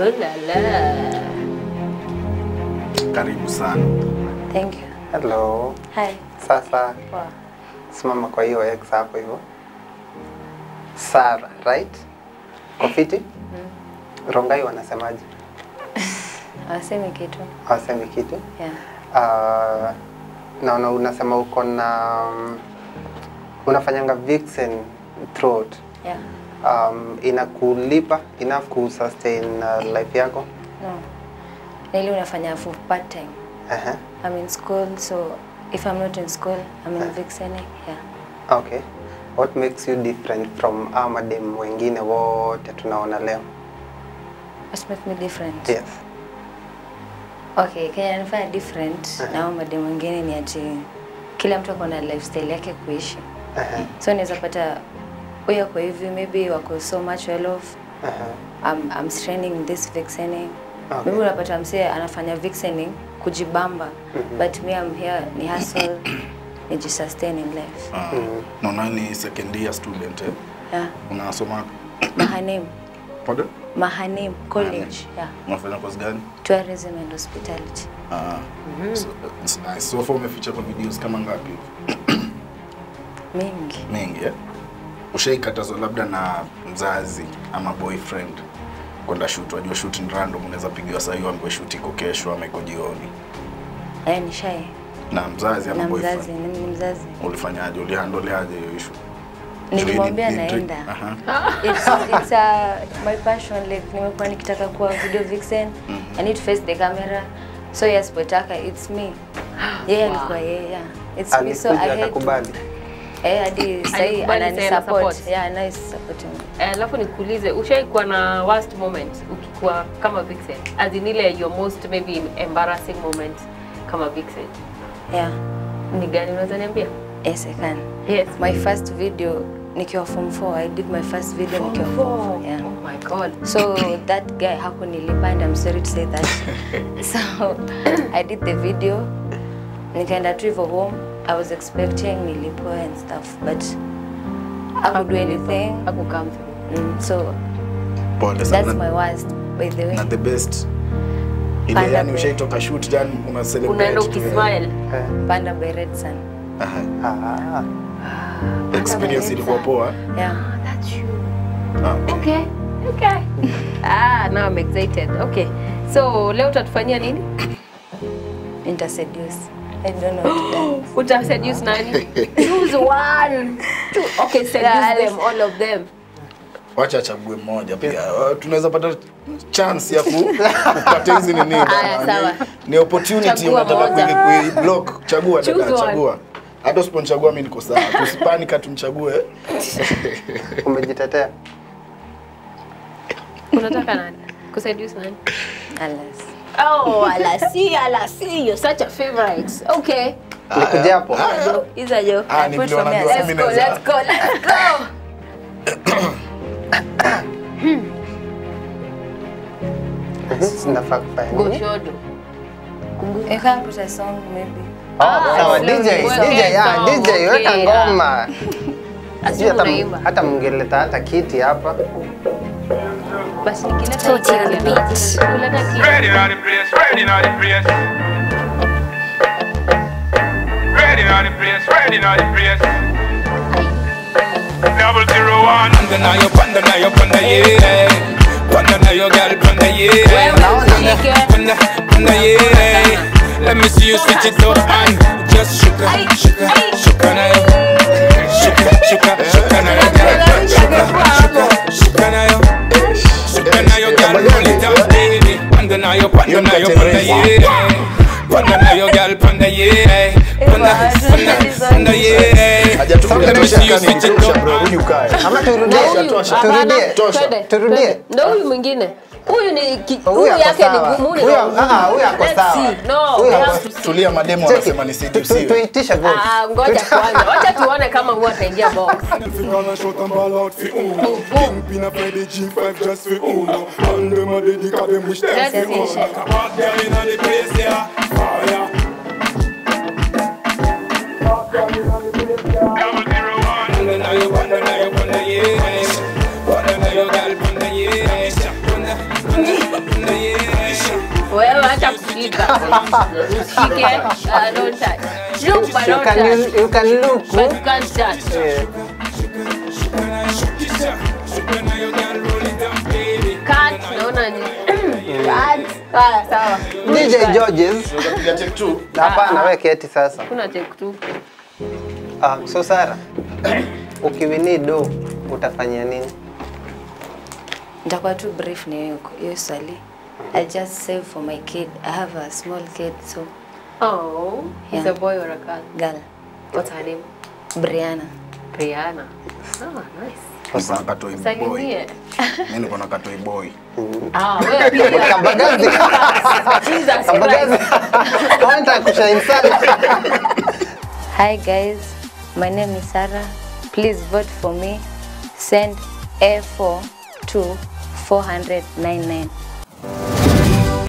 Oh la la. Karibu sana. Thank you. Hello. Hi. Sasa Poa. simama kwa hiyo X hapo hivyo. Sara, right? Kofiti? Rongai wanasemaje? Hawasemi kitu. Hawasemi kitu? Yeah. Uh, naona unasema uko na um, unafanyanga vixen throat. Yeah. Um, inakulipa enough ku sustain uh, life yako? No. Nili unafanya for part time. Uh-huh. I'm in school, so if I'm not in school, I'm in vixening. Yeah. Okay. What makes you different from amadem wengine wote tunaona leo? What makes me different? Yes. Okay, Kenya nifanya different na hao mademu wengine ni ati kila mtu ako na lifestyle yake kuishi. Uh-huh. So unaweza pata huyo kwa hivi maybe wako so much well off. Uh-huh. I'm, I'm straining this vixening. Okay. Maybe unapata msee anafanya vixening kujibamba but me I'm here ni hustle ni sustain in life. Uh, naona ni second year student eh? Yeah. Unasoma Mahanim, pardon? Mahanim College. Yeah. Unafanya course gani? Tourism and hospitality. Ah. So, it's nice. So far umeficha kwa videos kama ngapi? Mingi. Mingi eh? Ushaikatazwa labda na mzazi ama boyfriend kwenda shoot, wajua shoot ni random, unaweza pigiwa saa hiyo ambayo shoot iko kesho ama iko jioni. Eh, ni shy. Na mzazi ama Na boyfriend. mzazi, ni ni mzazi. Ulifanyaje? Ulihandoleaje hiyo issue? Nilimwambia Ni- ni- ni- naenda. Aha. it's, it's uh, my passion like nimekuwa nikitaka kuwa video vixen I need to face the camera so yes asipotaka it's me yeye alikuwa yeye yeah. it's me so I Alikuja had to akakubali. eh hadi sasa Alikubali anani tena support support. yeah nice supporting me Eh, Alafu nikuulize, ushaikuwa na worst moment ukikuwa kama vixen? As in ile your most maybe embarrassing moment kama vixen. yeah Ni gani unaweza niambia? yes I can Yes. my first video nikiwa form 4 I did my first video nikiwa form 4 yeah Oh my god. So that guy hakunilipa and I'm sorry to say that. so I did the video. Nikaenda tu hivyo home. I was expecting nilipwe and stuff but I could do anything. Haku come through. Mm, so Pole that's sana. my worst by the way. na the best ile Panda yani Bay. ushaitoka shoot yani una celebrate Unaenda tu, ukismile. Eh, Panda by Red Sun. Aha. ah, experience ilikuwa poa Yeah. That's you. Ah, Okay. Okay. ah, now I'm excited. Okay. So leo utatufanyia nini? Interseduce. I don't know what to dance. Uta seduce nani? Choose one. Two. Okay, seduce Yeah, them, all of them. wacha achague mmoja pia Uh, tunaweza pata chance ya ku- kupata hizi nini Aya, bana. sawa. ni, ni opportunity Chagua unataka moja. kui kui block chagua Choose dada one. chagua hata usiponichagua mimi niko sawa tusipanika tumchague umejitetea. Unataka nani? Kuseduce nani? Alas. Oh, Alasi, Alasi, you're such a favorite. Okay. Nikuja hapo. Hizo jo. Ah, I ni put vile for me wanajua as- mimi Let's go, naweza- let's go, let's go. Sinafaa kufanya nini? Goshodo. You can put a song maybe. Oh, sawa slow DJ, music. DJ, ya, Song, DJ, weka okay, ngoma. Asi Sijui hata- unaimba. Hata mngeleta hata kiti hapa. Basi nikileta Toti on the kiti, beat. nikileta kiti. Ready on the place, ready on the place. Ready on the place, ready on the place. Double zero one. Panda na yo, panda na yo, panda yeah. Panda na yo, girl, panda yeah. Panda, panda yeah. Let me see you switch it up and just shuka, shuka, shuka na yo. Shuka, shuka, shuka na yo, girl. Shuka, shuka, shuka na yo. Shuka na yo, girl, roll it out, baby. Panda na yo, panda na yo, panda yeah. Panda na yo, girl, panda yeah. Panda, panda, panda yeah. Hajatupiga Let me tosha see you kani switch it tosha up bro, rudi ukae. Ama turudie, Huyu, turudie, hapana, tosha. twende, Turudie. twende. Ndo huyu mwingine. Huyu ni ki- Huyu huyu ako yake ni sawa. gumu ni Huyu- wa ngumu. ah, huyu ako Let's sawa. see. No, Huyu we ako- have to see. tulia mademu Cheki, wanasema ni tu- tu- sedusiwe tuitishe vote. Ah, ngoja kwanza. Wacha tuone kama huwa ataingia box. Gonna shot and ball out for Uno Kingpin a play the G5 just for Uno And them a dedica them wish them That's for it, Uno shit. Like a bad girl inna the place yeah Fire Double zero one. Panda na yo, panda na yo, panda yeah. Panda na yo, girl, panda yeah. Panda, panda, shika. Shike, uh, don't touch. Look, but You don't can, touch. use, you can look. But you can't touch. Yeah. Cut, naona ni cut. Sawa, sawa. DJ Georges. Unapiga check tu. Hapana, wewe keti sasa. Kuna check tu. Ah, so Sara, ukiwini do utafanyia nini? Nitakuwa tu brief ni hiyo hiyo swali. I just save for my kid. I have a small kid so Oh, he's Yeah. a boy or a girl? girl What's her name? Brianna. Brianna. Oh, nice. Niko na katoi boy. Salimie. Mimi niko na katoi boy. Ah, wewe pia. Kabagazi. Jesus Kabagazi. Christ. Wanataka kushine sana. Hi guys, my name is Sarah. Please vote for me. Send A4 to 499.